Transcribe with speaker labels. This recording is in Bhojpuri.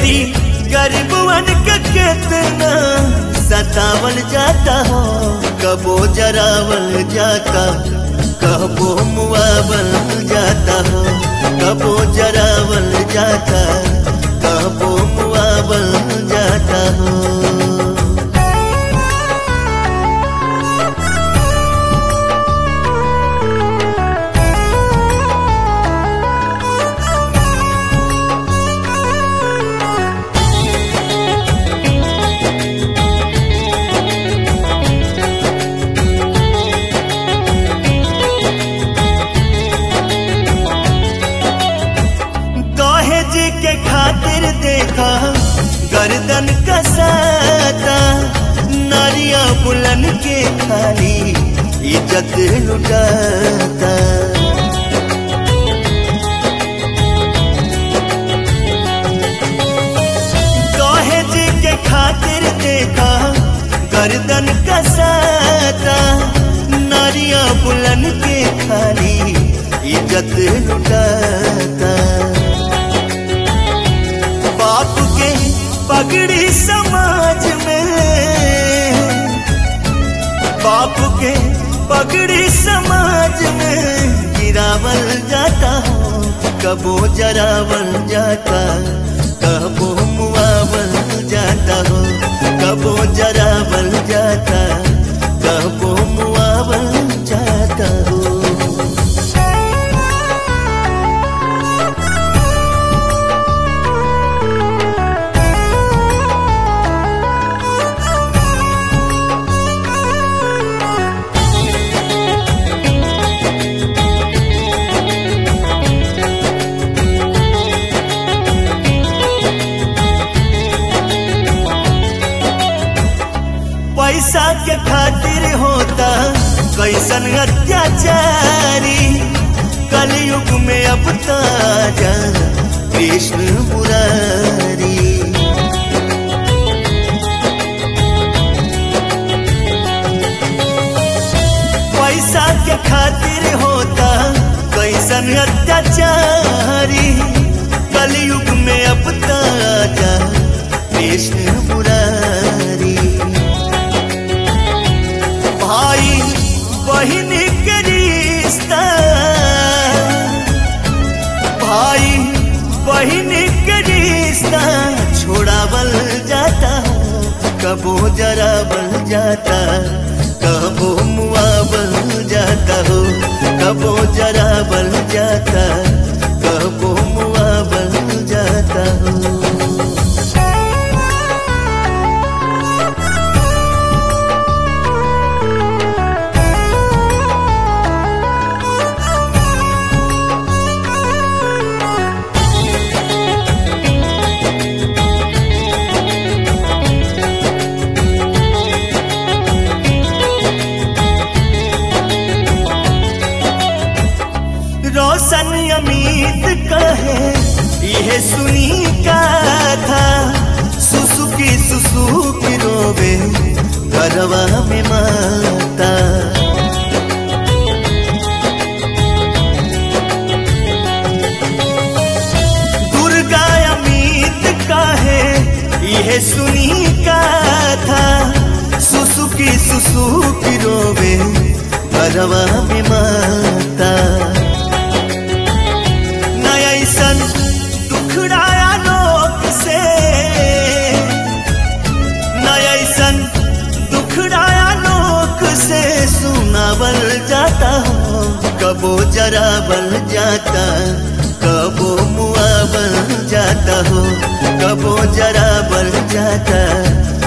Speaker 1: बेटी गरीबवन के कितना सतावल जाता हो कबो जरावल जाता कबो मुआवल जाता हो कबो जरावल जाता कबो मुआवल जाता हो दहेज के खातिर देखा गर्दन कसाता नारिया बुलन के खाली इज्जत लुटाता दहेज के खातिर देखा गर्दन कसाता नारिया बुलन के खाली इज्जत लुटाता बाप के पगड़ी समाज में बाप के पगड़ी समाज में गिरावल जाता हो कबो जरावल जाता कबो मुआवल जाता हो कबो जरावल जाता कबो मुआवल जाता हो पैसा के खातिर होता कैसन अत्याचारी कलयुग में अब ताजा कृष्ण मुरारी पैसा के खातिर होता कैसन अत्याचारी कलयुग में अब ताजा कृष्ण मुरारी भाई बहन के रिश्ता भाई बहन के रिश्ता छोड़ावल जाता कबो जरावल जाता कबो मुआवल जाता हो कबो जरावल जाता कबो मुआवल जाता हो रोशन अमित कहे यह सुनी का था सुसुकी सुसुकी रोवे घरवा में माता दुर्गा अमित कहे यह सुनी का था सुसुकी सुसुकी रोवे घरवा में माता नयसन दुखड़ाया लोक से नयसन दुखड़ाया लोक से सुनावल जाता हो कबो जरावल जाता कबो मुआवल जाता हो कबो जरावल जाता